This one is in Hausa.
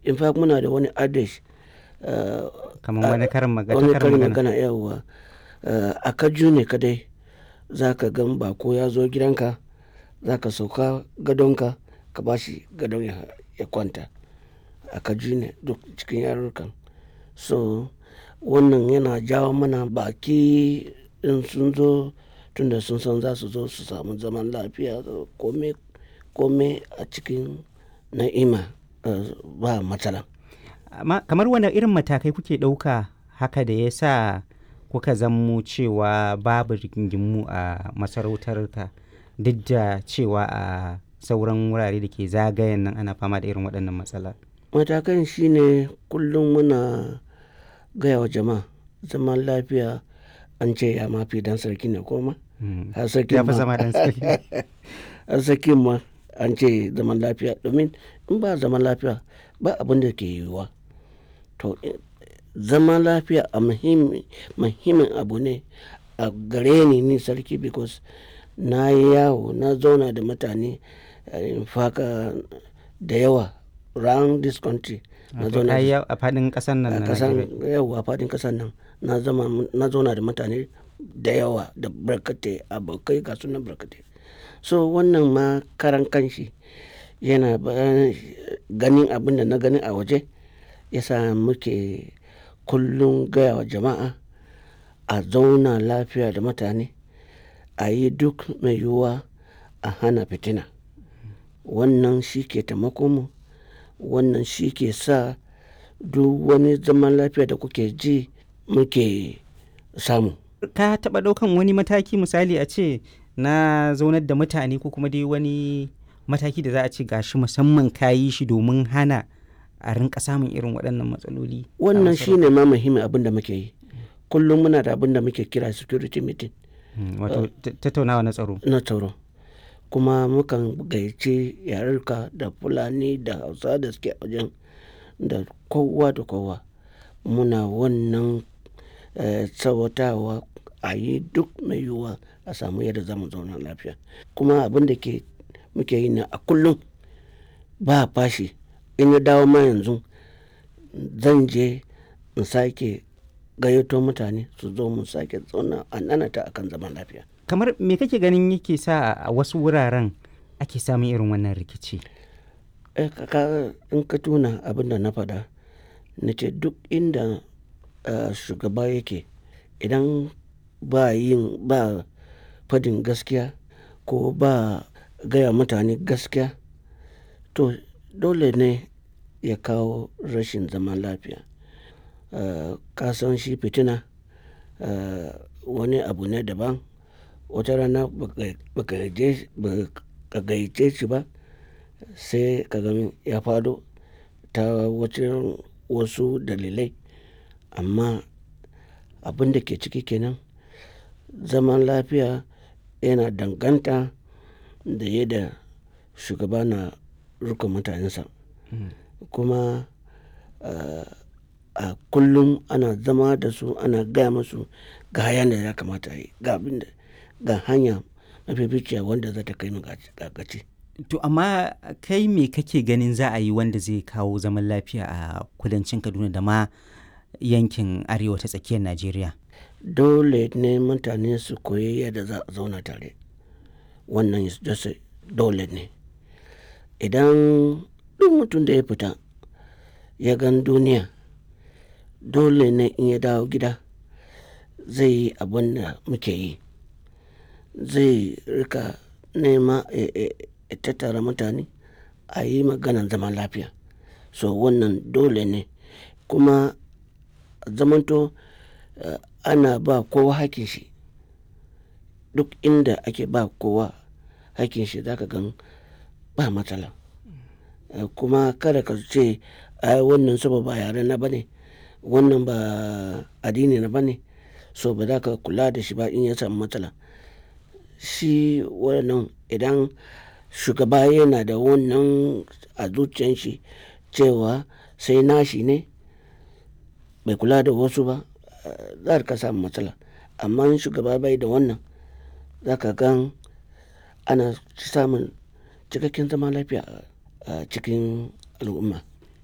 in fact muna da wani adage kamar wani karin magana wani karin magana yawa a kaju ne kadai za ka gan bako ya zo gidanka za ka sauka gadonka ka ba shi gadon ya kwanta a kaju ne duk cikin yarurrukan so wannan yana jawo mana baki in sun zo tunda sun san za su zo su samu zaman lafiya kome kome a cikin na'ima ba matsala kamar wani irin matakai kuke ɗauka haka da ya sa kuka zammo cewa babu rigingimu a masarautar ka duk da cewa a sauran wurare da ke zagayen nan ana fama da irin waɗannan matsala matakan shine kullum muna gaya wa jama'a zaman lafiya an ce ya mafi dan sarki ne koma har sarki ya fi zama dan sarki har sarki ma an ce zaman lafiya domin in ba zaman lafiya ba abin da ke yiwuwa to zaman lafiya a muhimmin abu ne a gare ni ni sarki because na yi yawo na zauna da mutane faka da yawa round this country na zauna a fadin kasan nan a kasan yawa a fadin kasan nan na zauna da mutane da yawa da barkate abokai ga sunan barkate so wannan ma karan kanshi yana ganin abin da na gani a waje yasa muke kullum gaya wa jama'a a zauna lafiya da mutane a yi duk mai yiwuwa a hana fitina wannan shi ke mu wannan shi ke sa duk wani zaman lafiya da kuke ji muke samu ka taɓa ɗaukan wani mataki misali a ce na zaunar da mutane ko kuma dai wani mataki da za a ce gashi musamman ka yi shi domin hana a rinka samun irin waɗannan matsaloli wannan shine ma muhimmin abin da muke yi kullum muna da abin da muke kira security meeting wato tattaunawa na tsaro na tsaro kuma mukan gayyace yarurka da fulani da hausa da suke wajen da kowa da kowa muna wannan tsawatawa a yi duk mai yiwuwa a samu yadda zamu zauna lafiya kuma abin da ke muke yi na a kullum ba fashi in ya dawo ma yanzu zan je in sake gayyato mutane su zo mu sake zauna a nanata akan zaman lafiya kamar me kake ganin yake sa a wasu wuraren ake samun irin wannan rikici in ka tuna abin da na faɗa na ce duk inda shugaba yake idan ba yin ba fadin gaskiya ko ba gaya mutane gaskiya to dole ne ya kawo rashin zaman lafiya ka san shi fitina wani abu ne daban wata rana baka gayyace shi ba sai ka gani ya fado ta wasu dalilai amma abin da ke ciki kenan zaman lafiya yana danganta da yadda shugaba na rika mutanensa kuma a kullum ana zama da su ana gaya musu ga hayan da ya kamata yi ga abin da ga hanya mafificiya wanda za ta kai mu gaci to amma kai me kake ganin za a yi wanda zai kawo zaman lafiya a kudancin kaduna da ma yankin arewa ta tsakiyar najeriya dole ne mutane su koyi yadda za a zauna tare wannan dole ne idan duk mutum da ya fita ya gan duniya dole ne in ya dawo gida zai yi abin da muke yi zai rika nema ya tattara mutane a yi maganan zaman lafiya so wannan dole ne kuma zamanto uh, ana ba kowa hakin shi duk inda ake ba kowa hakin shi zaka gan ba matsala uh, kuma kada ka ce ai wannan saba ba yare na bane wannan ba addini na bane so ba za ka kula da shi ba in ya samu matsala shi wannan idan shugaba yana da wannan a zuciyan shi cewa sai nashi ne bai kula da wasu ba za ka samu matsala amma shugaba bai da wannan za ka gan ana samun cikakken zama lafiya a cikin al'umma